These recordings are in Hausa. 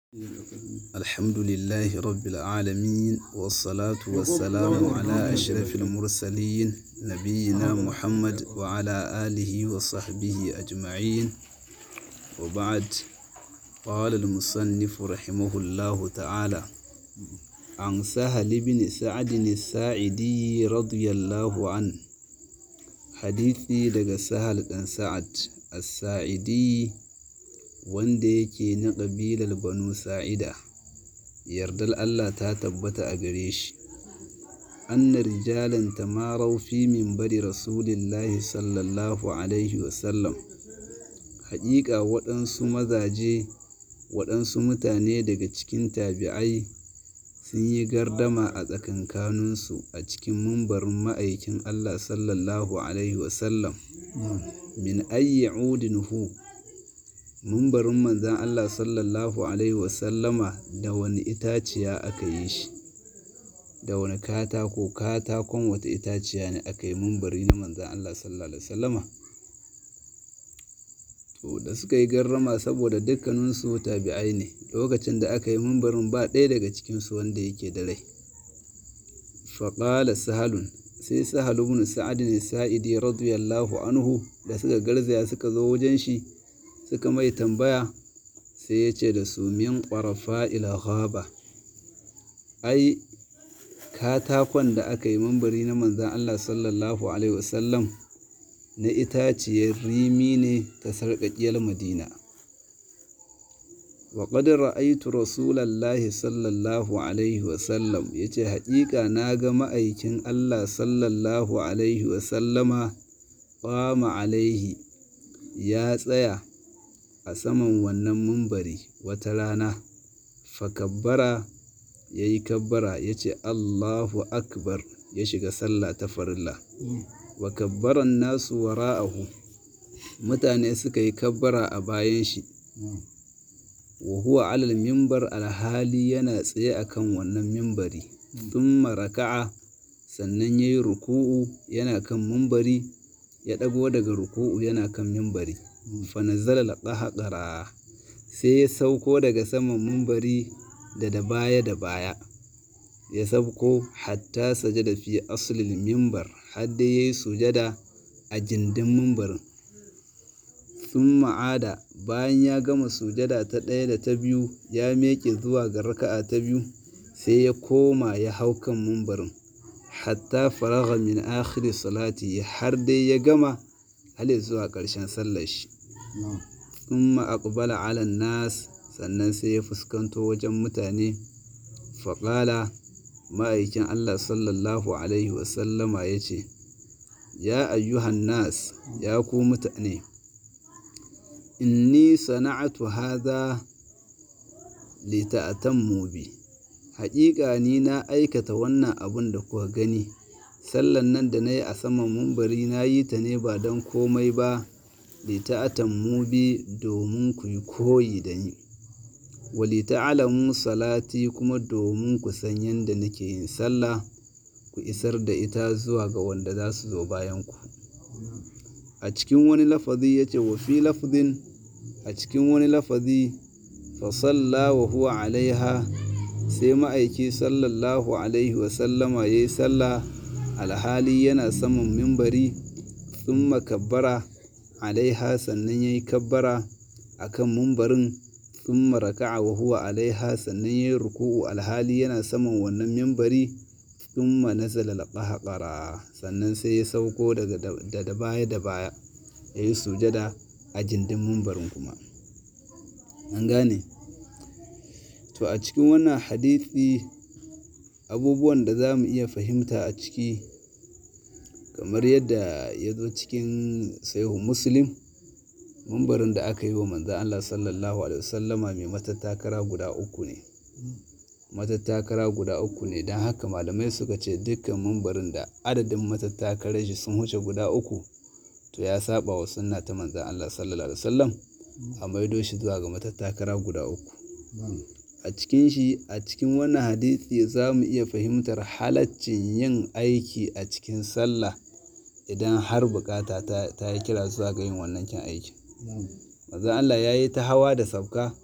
الحمد لله رب العالمين والصلاة والسلام على أشرف المرسلين نبينا محمد وعلى آله وصحبه أجمعين وبعد قال المصنف رحمه الله تعالى عن سهل بن سعد الساعدي رضي الله عنه حديثي لغا سهل بن سعد الساعدي wanda yake na ƙabilar banu sa'ida yardar Allah ta tabbata a gare shi anna rijalan tamarau fi minbari rasulillahi sallallahu alaihi wasallam haƙiƙa waɗansu mazaje waɗansu mutane daga cikin tabi'ai sun yi gardama a tsakankaninsu a cikin mumbarin ma'aikin Allah sallallahu alaihi wasallam min ayyi udin hu mumbarin manzan Allah sallallahu Alaihi wasallama da wani itaciya aka yi shi da wani katako katakon wata itaciya ne aka yi mumbari na manzan Allah sallallahu Alaihi wasallama to da suka yi garrama saboda dukkaninsu tabi'ai ne lokacin da aka yi mumbarin ba ɗaya daga cikinsu wanda yake da rai faƙala sahalun sai sahalu bin sa'ad ne sa'idi radiyallahu anhu da suka garzaya suka zo wajen shi suka mai tambaya sai ya ce da su min ƙwarafa ghaba ai katakon da aka yi mambari na manzan Allah sallallahu Alaihi wasallam na itaciyar rimi ne ta sarƙaƙiyar madina wa ƙadar ra'aitu rasulallahi sallallahu Alaihi wasallam ya ce haƙiƙa na ga ma'aikin Allah sallallahu Alaihi wasallama ƙwama alaihi ya tsaya a saman wannan mumbari wata rana fakabbara ya yi kabbara ya ce Allahu akbar ya shiga sallah ta farilla wa kabbaran nasu wara'ahu mutane suka yi kabbara a bayan shi wa huwa alal mimbar alhali yana tsaye akan wannan mimbari thumma raka'a sannan yayi ruku'u yana kan mimbari ya ɗago daga ruku'u yana kan mimbari fanazala laƙahaƙara sai ya sauko daga saman mumbari da da baya da baya ya sauko hatta sajada fi aslil mimbar har dai yayi sujada a gindin mimbarin sun ma'ada bayan ya gama sujada ta ɗaya da ta biyu ya meke zuwa ga raka'a ta biyu sai ya koma ya hau kan mimbarin hatta faragha min akhiri salati har dai ya gama hali zuwa ƙarshen sallar shi thumma aqbala ala nas sannan sai ya fuskanto wajen mutane faƙala ma'aikin Allah sallallahu alaihi wasallama ya ce ya ayyuhan nas ya ku mutane inni sana'atu hadha lita'tammu bi haƙiƙa ni na aikata wannan abun da kuka gani sallan nan da na yi a saman mumbari na yi ta ne ba don komai ba lita'atan mu bi domin ku yi koyi da ni wali ta'alamu salati kuma domin ku san yadda nake yin sallah ku isar da ita zuwa ga wanda za su zo bayan ku a cikin wani lafazi ya ce wa fi lafazin a cikin wani lafazi fa salla wa huwa alaiha sai ma'aiki sallallahu alaihi wasallama ya yi sallah alhali yana saman mimbari sun makabbara alaiha sannan ya yi kabbara a kan mimbarin sun maraka'a wa huwa alaiha sannan ya yi ruku'u alhali yana saman wannan mimbari sun manazala laƙahaƙara sannan sai ya sauko daga da baya da baya ya yi sujada a jindin mimbarin kuma an gane to a cikin wannan hadithi abubuwan da za mu iya fahimta a ciki kamar yadda ya zo cikin sahihu muslim mambarin da aka yi wa manzan Allah sallallahu alaihi wasallama mai matattakara guda uku ne matattakara guda uku ne don haka malamai suka ce dukkan mambarin da adadin matattakarar shi sun huce guda uku to ya saba wa sunna ta manzan Allah sallallahu alaihi wasallam a maido shi zuwa ga matattakara guda uku a cikin shi a cikin wannan hadisi za mu iya fahimtar halaccin yin aiki a cikin sallah idan har bukata ta yi kira zuwa ga yin wannan kin aiki maza Allah ya yi ta hawa da sabka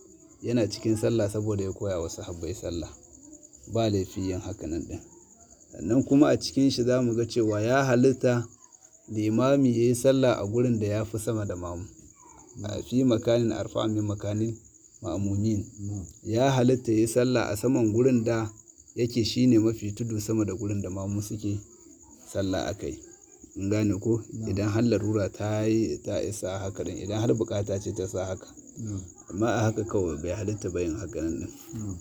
yana cikin sallah saboda ya koya wa sahabbai sallah ba laifi yin hakanan din sannan kuma a cikin shi za mu ga cewa ya halitta limami ya yi sallah a gurin da ya fi sama da mamu a fi makanin arfa min makanin ma'amumin ya halitta ya yi sallah a saman gurin da yake shine mafi tudu sama da gurin da mamu suke sallah a kai in gane ko idan har larura ta yi ta isa haka din idan har bukata ce ta sa haka amma a haka kawai bai halitta bayin haka nan din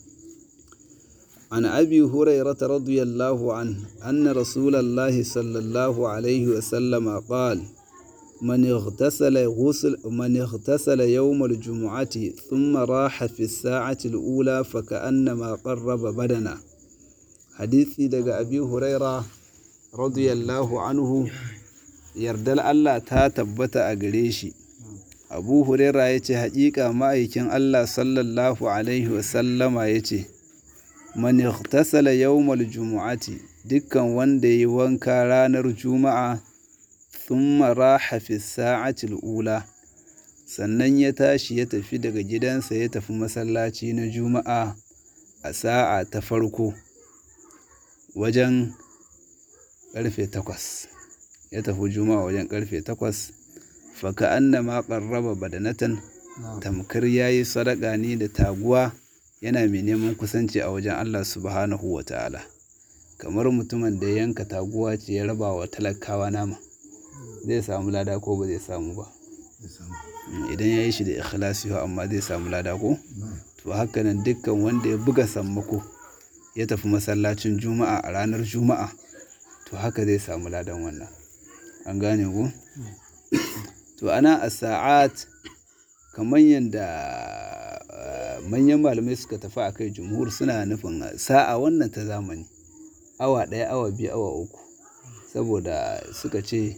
عن أبي هريرة رضي الله عنه أن رسول الله صلى الله عليه وسلم قال من اغتسل غسل من اغتسل يوم الجمعة ثم راح في الساعة الأولى فكأنما قرب بدنا حديثي دقى أبي هريرة رضي الله عنه يردل الله تاتبت أقريشي أبو هريرة يتي حقيقة ما يكن الله صلى الله عليه وسلم يتي man ightasala yawmal jumu'ati dukkan wanda yi wanka ranar juma'a thumma raha fi sa'ati ula sannan ya tashi ya tafi daga gidansa ya tafi masallaci na juma'a a sa'a ta farko wajen karfe takwas ya tafi juma'a wajen karfe takwas faka annama qarraba badanatan tamkar yayi sadaka ne da taguwa yana mai neman kusanci a wajen Allah subhanahu wa ta'ala kamar mutumin da yanka taguwa ce ya raba wa talakawa nama zai samu lada ko ba zai samu ba idan ya yi shi da ikhlasi amma zai samu lada ko to haka nan dukkan wanda ya buga sammako ya tafi masallacin juma'a a ranar juma'a to haka zai samu ladan wannan an gane ko to ana a sa'at kamar yadda manyan malamai suka tafi a kai jumhur suna nufin sa'a wannan ta zamani awa ɗaya awa biyu awa uku saboda suka ce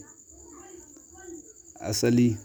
asali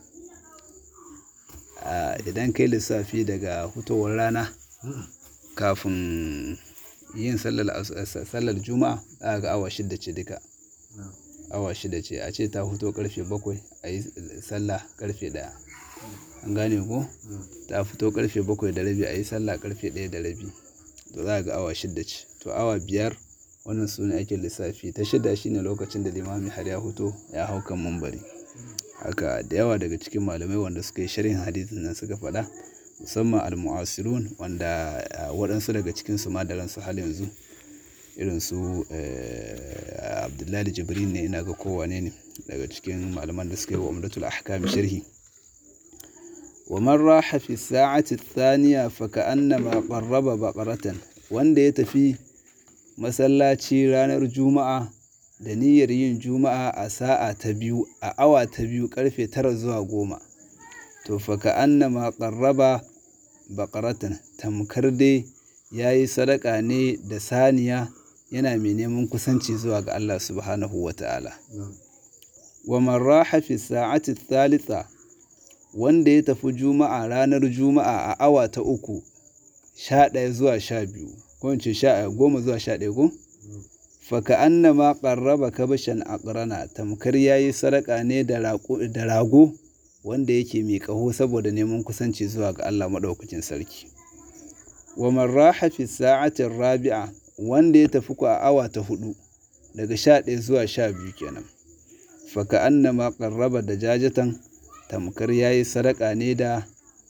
idan kai lissafi daga hutowar rana kafin yin sallar juma'a a ga awa shida ce duka awa shida ce a ce ta huto karfe bakwai a yi sallah karfe ɗaya an gane ko ta fito karfe bakwai da rabi a yi sallah karfe ɗaya da rabi to za a ga awa shida ce to awa biyar wannan su ne ake lissafi ta shida shine lokacin da limami har ya fito ya hau kan mambari haka da yawa daga cikin malamai wanda suka yi sharhin hadisin nan suka faɗa musamman al-mu'asirun wanda waɗansu daga cikin su ma da ransu hal yanzu irin su abdullahi jibrin ne ina ga kowane ne daga cikin malaman da suka yi wa umdatul ahkam sharhi ومن راح في الساعة الثانية فكأنما قرب بقرة wanda ya tafi masallaci ranar juma'a da niyyar yin juma'a a sa'a ta biyu a awa ta biyu karfe tara zuwa goma to faka annama qarraba baqaratan tamkar dai yayi sadaka ne da saniya yana mai neman kusanci zuwa ga Allah subhanahu wata'ala wa man raha fi sa'ati thalitha wanda ya tafi juma'a ranar juma'a a awa ta uku sha ɗaya zuwa sha biyu ko in ce sha goma zuwa sha ɗaya ko faka annama ƙarraba kabashan aqrana tamkar yayi sadaka ne da rago wanda yake mai ƙaho saboda neman kusanci zuwa ga Allah maɗaukacin sarki wa man raha fi sa'atin rabi'a wanda ya tafi ku a awa ta hudu daga sha ɗaya zuwa sha biyu kenan faka annama ƙarraba da jajatan tamkar ya yi sadaka ne da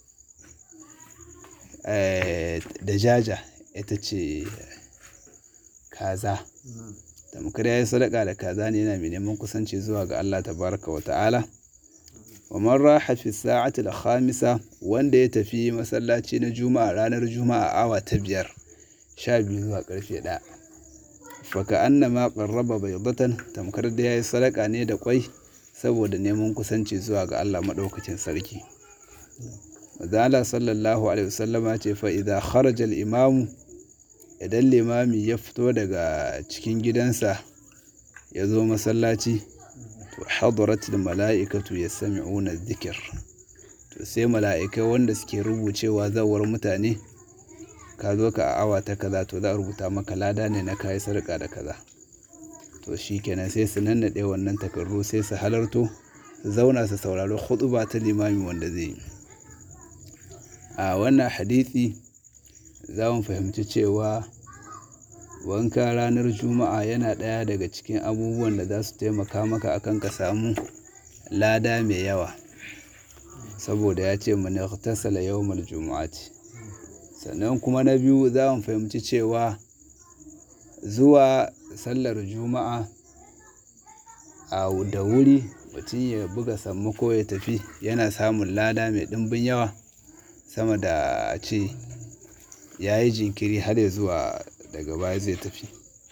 da jaja ita ce kaza tamkar ya yi sadaka da kaza ne yana mai neman kusanci zuwa ga Allah tabaraka wa ta'ala wa man raha fi sa'ati al-khamisa wanda ya tafi masallaci na juma'a ranar juma'a awa ta biyar sha biyu zuwa karfe ɗaya faka annama qarraba baydatan tamkar da ya yi sadaka ne da kwai saboda neman kusanci zuwa ga Allah maɗaukacin sarki. Mazala sallallahu Alaihi wasallama ce fa'iza kharaja imamu idan limami ya fito daga cikin gidansa ya zo masallaci to hadaratul mala'ikatu ya sami una zikir to sai mala'ikai wanda suke rubucewa zawar mutane ka zo ka a awa ta kaza to za a rubuta maka lada ne na kayi sarƙa da kaza to shi kenan sai su nannaɗe wannan takardu sai su halarto su zauna su saurari huɗuba ta limami wanda zai yi a wannan hadithi za mu fahimci cewa wanka ranar juma'a yana ɗaya daga cikin abubuwan da za su taimaka maka akan ka samu lada mai yawa saboda ya ce mani tasala yawmal juma'ati sannan kuma na biyu za mu fahimci cewa zuwa sallar juma'a a da wuri mutum ya buga sammako ya tafi yana samun lada mai ɗimbin yawa sama da a ce ya yi jinkiri har ya zuwa daga baya zai tafi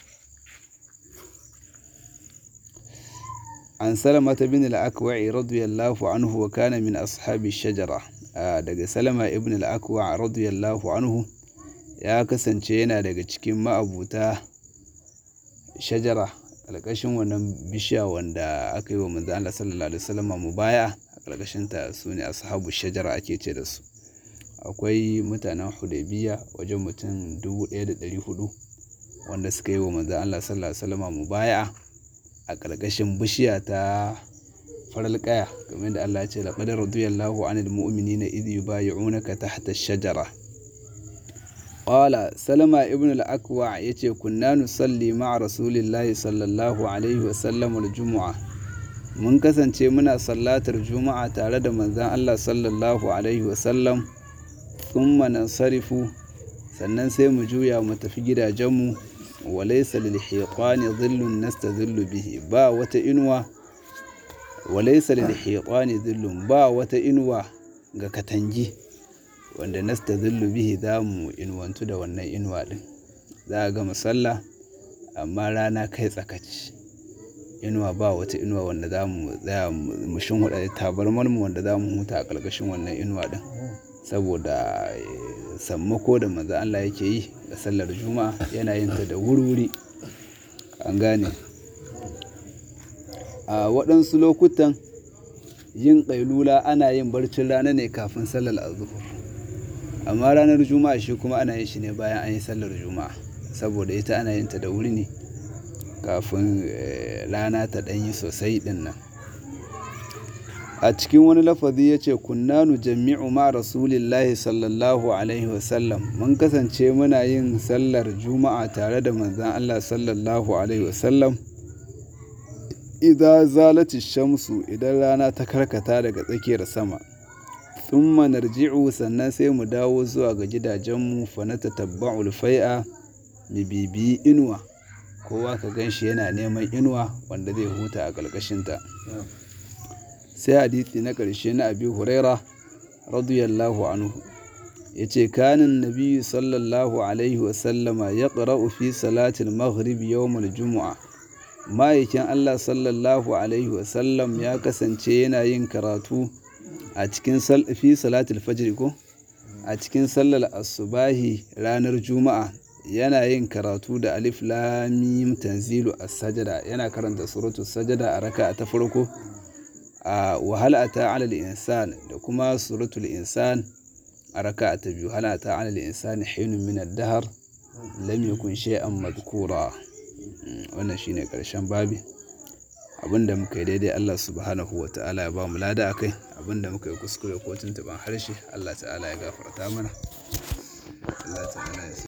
an salamata bin al-akwa'i radiyallahu anhu wa kana min ashabi shajara daga salama ibn al-akwa radiyallahu anhu ya kasance yana daga cikin ma'abuta shajara ƙarƙashin wannan bishiya wanda aka yi wa manzo Allah sallallahu alaihi wasallam mubaya a ƙarƙashin ta sune ashabu shajara ake ce da su akwai mutanen Hudaybiya wajen mutum 1400 wanda suka yi wa manzo Allah sallallahu alaihi wasallam mubaya a ƙarƙashin bishiya ta faral ƙaya kamar da Allah ya ce laqad radiyallahu anil mu'minina idh yubayyi'unaka tahta ash-shajara qala salama ibn al-akwa yace kunna nusalli ma'a rasulillahi sallallahu alaihi wa sallam al-jumu'a mun kasance muna sallatar juma'a tare da manzon Allah sallallahu alaihi wa sallam thumma nansarifu sannan sai mu juya mu tafi gidajenmu wa laysa lil hiqani dhillun nastadhillu bihi ba wata inuwa wa laysa lil hiqani dhillun ba wata inuwa ga katangi wanda nastadhillu bihi za mu inuwantu da wannan inuwa din za a ga musalla amma rana kai tsakaci inuwa ba wata inuwa wanda za mu tsaya mu shinhuda tabarmar mu wanda za mu huta a ƙarƙashin wannan inuwa din saboda sammako da manzo Allah yake yi da sallar juma'a yana yin ta da wuri-wuri an gane a waɗansu lokutan yin ƙailula ana yin barcin rana ne kafin sallar azuhur amma ranar juma'a shi kuma ana yin shi ne bayan an yi sallar juma'a saboda ita ana yin ta da wuri ne kafin rana ta ɗanyi sosai ɗin nan a cikin wani lafazi ya ce kunnanu jami'u ma rasulillahi sallallahu alaihi wasallam mun kasance muna yin sallar juma'a tare da manzan allah sallallahu alaihi wasallam idan zalati shamsu idan rana ta karkata daga tsakiyar sama thumma narji'u sannan sai mu dawo zuwa ga gidajenmu fa na tatabba'ul fai'a mu bibiyi inuwa kowa ka ganshi yana neman inuwa wanda zai huta a ƙarƙashinta sai hadisi na ƙarshe na abi huraira radiyallahu anhu ya ce kanin nabiyu sallallahu alaihi wasallama ya ƙara'u fi salatin maghrib yawmul jumu'a ma'aikin allah sallallahu alaihi wasallam ya kasance yana yin karatu a cikin fi salatul fajr ko a cikin sallar asubahi ranar juma'a yana yin karatu da alif lamim tanzilu as-sajada yana karanta suratul sajada a raka'a ta farko a wahala ta alal insan da kuma suratul insan a raka'a ta biyu hala ta alal insan hinun min ad-dahr lam yakun shay'an madhkura wannan shine karshen babi abinda muka yi daidai Allah subhanahu wa ta'ala ya ba mu lada akai abinda muka yi kuskure ko tuntuban harshe Allah ta'ala ya gafarta mana Allah ta'ala ya